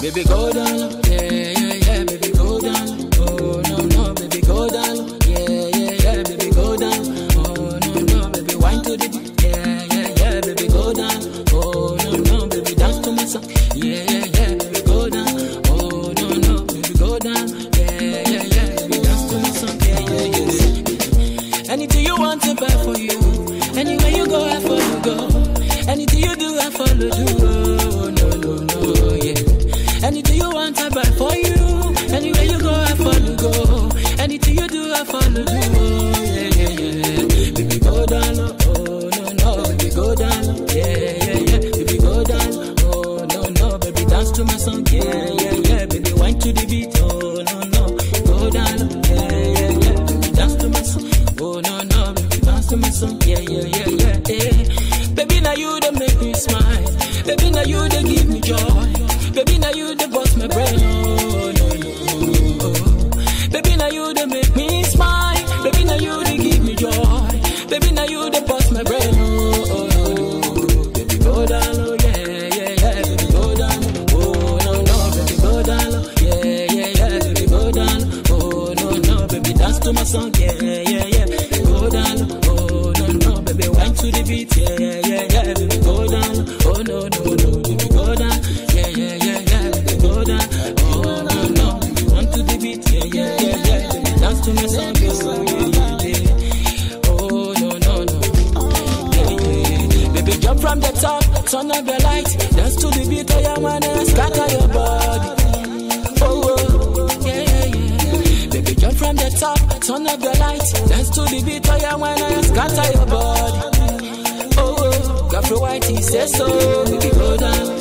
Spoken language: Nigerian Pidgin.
baby go down low. Yeah, yeah, yeah, baby go down low. Oh no no, baby go down low. Yeah, yeah, yeah, baby go down. Oh no no, baby wine to the beat. Yeah, yeah, yeah, baby go down. Oh no no, baby dance to my song. Yeah, yeah, yeah, baby go down. Oh no no, baby go down. Yeah, yeah, yeah, baby dance to my song. Yeah, yeah, yeah. Anything you want to buy for you. Anywhere you go, I follow go. Anything you do, I follow do. Oh, no, no, no, yeah. Anything you want, I buy for you. Anywhere you go, I follow go. Anything you do, I follow do. Oh, yeah, yeah, yeah. Baby, go down low. Oh, no, no, baby, go down low. Yeah, yeah, yeah. Baby, go down low. Oh, no, no, baby, dance to my song. Yeah, yeah, yeah. Baby, wine to the beat. Oh, no, no, go down low. Yeah, yeah, yeah. Baby, dance to my song. Oh, no, no, baby, dance to my song. Yeah, yeah, yeah, yeah, yeah. Baby, now you that make me smile. Baby, now you that give me joy. Baby, now you that bust my brain. Oh, no, no. Oh. Baby, now you that make me smile. Baby, now you that give me joy. Baby, now you that bust my brain. Oh, oh, no, no. Baby, go down low. Yeah, yeah, yeah. Baby, go down low. Oh, no, no. Baby, go down low. Yeah, yeah, yeah. Baby, go down low. Oh, no, no. Baby, dance to my song. Yeah, yeah, yeah. Go down low. Oh, no, no. Baby, wine to the beat. Yeah, yeah, yeah, yeah. Baby, go down low. Oh, no, no, no. Baby, go down. Yeah, yeah, yeah, yeah. Baby, go down. Oh, no, no. Baby, wine to the beat. Yeah, yeah, yeah, yeah. Baby, dance to my song. Yeah, yeah, yeah, yeah. Oh, no, no, no. Yeah, yeah. Baby, jump from the top, turn up your light, dance to the beat of your man and scatter your body. Oh, oh, yeah, yeah, yeah. Baby, jump from the top, turn up your light, dance to the beat of your man and scatter your body. Oh, oh, got for white, he says so. Baby, go down,